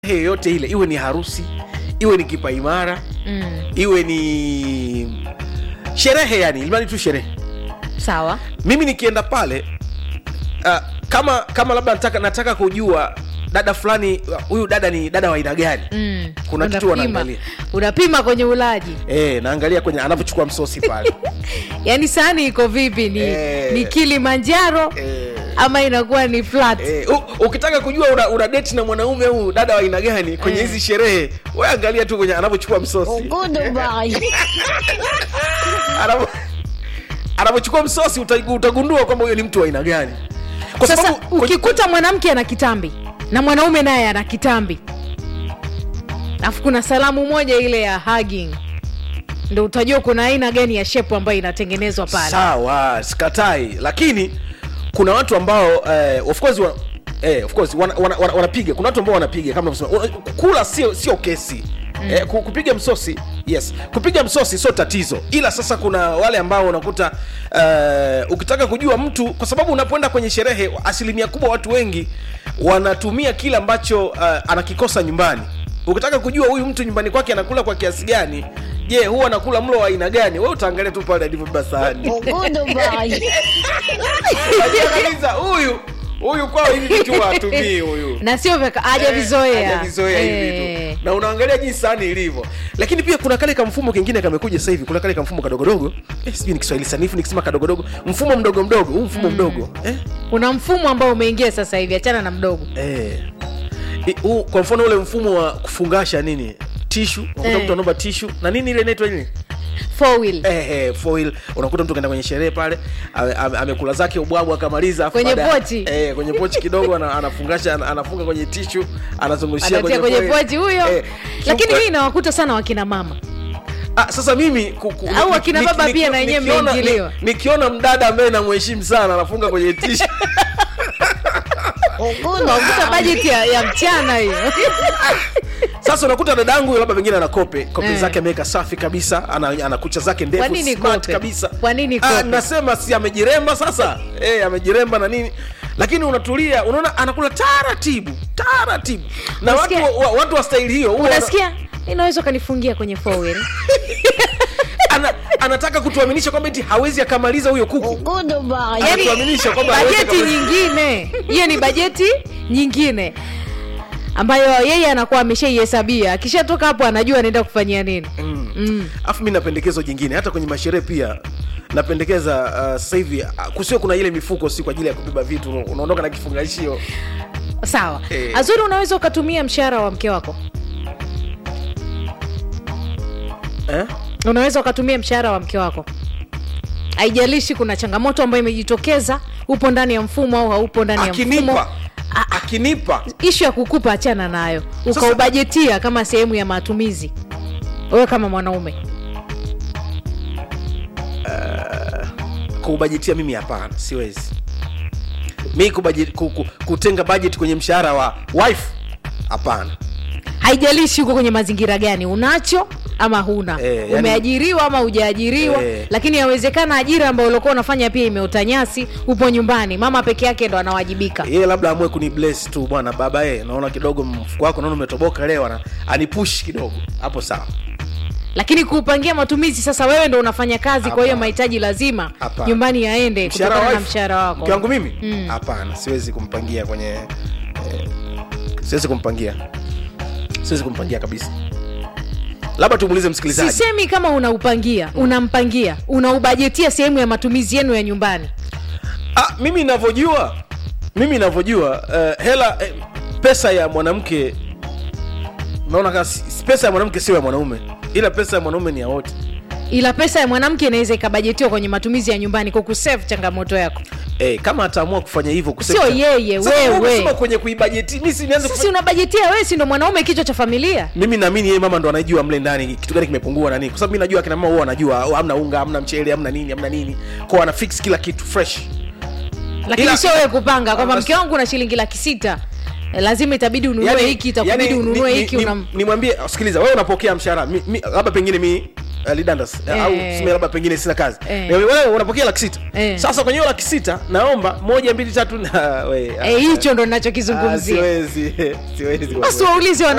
yoyote ile iwe ni harusi iwe ni kipaimara mm. iwe ni sherehe yani ilimani tu sherehe sawa mimi nikienda pale uh, kama kama labda nataka, nataka kujua dada fulani uh, huyu dada ni dada wa aina gani mm. Kuna kitu Unapima. wanaangalia. unapima kwenye ulaji e, naangalia kwenye anavyochukua msosi pale yaani sahani iko vipi ni, Eh. ni kilimanjaro e, ama inakuwa ni flat e, u, ukitaka kujua una, una date na mwanaume au dada wa aina gani kwenye Eh. hizi sherehe we angalia tu kwenye anavyochukua msosi Anavyo- anavyochukua msosi uta- utagundua kwamba huyo ni mtu wa aina gani kwa sasa sababu kwenye- ukikuta mwanamke ana kitambi na mwanaume naye ana kitambi alafu kuna salamu moja ile ya hugging ndo utajua kuna aina gani ya shepu ambayo inatengenezwa pale sawa sikatai lakini kuna watu ambao eh, of course wa, eh, of course wana, wana, wana, wanapiga kuna watu ambao wanapiga kama unavyosema Una- kula sio sio kesi Mm. Eh, ku- kupiga msosi yes kupiga msosi sio tatizo ila sasa kuna wale ambao unakuta uh, ukitaka kujua mtu kwa sababu unapoenda kwenye sherehe asilimia kubwa watu wengi wanatumia kile ambacho uh, anakikosa nyumbani ukitaka kujua huyu mtu nyumbani kwake anakula kwa kiasi gani je huwa anakula mlo wa aina gani we utaangalia tu pale alivyobeba sahani Unajua kabisa huyu huyu kwao hivi vitu hatumii huyu na sio vyaka- hajavizoea hajavizoea hivi Eh. vitu na unaangalia jinsi sahani ilivyo lakini pia kuna kale kamfumo kengine kamekuja sasa hivi kuna kale kamfumo kadogodogo eh, sijui ni kiswahili sanifu nikisema kadogodogo mfumo mdogo mdogo huu mfumo mdogo eh? kuna mfumo ambao umeingia sasa hivi achana na mdogo Eh. I- huu, kwa mfano ule mfumo wa kufungasha nini tishu unakuta Eh. mtu anaomba tishu na nini ile inaitwa nini four wheel eh, eh, foil unakuta mtu kaenda kwenye sherehe pale ame- ame- amekula zake ubwabwa akamaliza afu Kwenye baada- pochi. eh, kwenye pochi kidogo ana, anafungasha ana- anafunga kwenye tishu anazungushia anatia kwenye foil. pochi huyo Eh, lakini shuka- hii inawakuta sana wakina mama ah, sasa mimi ku, ku, Au ni- akina ni- baba ni- pia ni- na wenyewe nikiona- mmeingiliwa. ni- nikiona mdada ambaye namheshimu sana anafunga kwenye tishu unakuta bajeti ya, ya mchana hiyo sasa unakuta dadangu labda pengine ana kope kope Eh. zake ameweka safi kabisa ana, ana kucha zake ndefu Kwa nini smart kope? kabisa Kwa nini Ah, kope? nasema si amejiremba sasa eh, amejiremba na nini lakini unatulia unaona anakula taratibu taratibu na watu, Unasikia? wa, watu wa staili hiyo huwa unasikia inaweza ukanifungia kwenye four wheel ana, anataka kutuaminisha kwamba eti hawezi akamaliza huyo kuku Anatuaminisha kwamba hawezi bajeti akamaliza- nyingine hiyo ni bajeti nyingine ambayo yeye anakuwa ameshaihesabia akishatoka hapo anajua anaenda kufanyia nini Mm. mm. afu mi na pendekezo jingine hata kwenye masherehe pia napendekeza uh, sasa hivi uh, kusiwe kuna ile mifuko si kwa ajili ya kubeba vitu unaondoka na kifungashio sawa Eh. azuri unaweza ukatumia mshahara wa mke wako eh? unaweza ukatumia mshahara wa mke wako haijalishi kuna changamoto ambayo imejitokeza upo ndani ya mfumo au haupo ndani ya mfumo akinipa akinipa ishu ya kukupa achana nayo ukaubajetia kama sehemu ya matumizi wewe kama mwanaume kubajetia mimi hapana siwezi mi kubajeti, ku, ku, kutenga bajeti kwenye mshahara wa wife hapana haijalishi uko kwenye mazingira gani unacho ama huna Eh, yani- umeajiriwa ama hujaajiriwa Eh. lakini yawezekana ajira ambayo ulikuwa unafanya pia imeota nyasi upo nyumbani mama peke yake ndo anawajibika yeye labda amue kuni bless tu bwana baba ye naona kidogo mfuko wako naona umetoboka leo ana- anipush kidogo hapo sawa lakini kuupangia matumizi sasa wewe ndo unafanya kazi kwa hiyo Hapana. mahitaji lazima Hapana. nyumbani yaende Mshahara kutokana wa na wife, mshahara wako mke wangu mimi Mm. hapana siwezi kumpangia kwenye eh, siwezi kumpangia siwezi kumpangia kabisa labda tumuulize msikilizaji sisemi kama unaupangia unampangia unaubajetia sehemu ya matumizi yenu ya nyumbani ah, mimi navyojua mimi navyojua uh, hela eh, pesa ya mwanamke naona kama si- pesa ya mwanamke sio ya mwanaume ila pesa ya mwanaume ni ya wote ila pesa ya mwanamke inaweza ikabajetiwa kwenye matumizi ya nyumbani kwa kusave changamoto yako eh, kama ataamua kufanya hivyo kusave Sio cha- yeye, Sasa wewe. umesema kwenye kuibajeti mimi si nianze sisi kufanya- unabajetia wewe si ndo mwanaume kichwa cha familia mimi naamini yeye mama ndo anajua mle ndani kitu gani kimepungua na nini kwa sababu mimi najua akina mama huwa wanajua oh, hamna unga hamna mchele hamna nini hamna nini kwa ana fix kila kitu fresh lakini Ila- sio wewe kupanga kwamba Bas- mke wangu na shilingi laki sita Eh, lazima itabidi ununue Yaani- hiki itakubidi yaani ununue ni- hiki ni- unam... nimwambie sikiliza wewe unapokea mshahara mi- mi- labda pengine mi uh, lidandas Eh. au tuseme labda pengine sina kazi Eh. Eh, wewe unapokea laki sita Eh. sasa kwenye hiyo laki sita naomba moja mbili tatu na we, Eh, hicho ndo ah, nachokizungumzia siwezi siwezi kwa basi kweli. waulize wana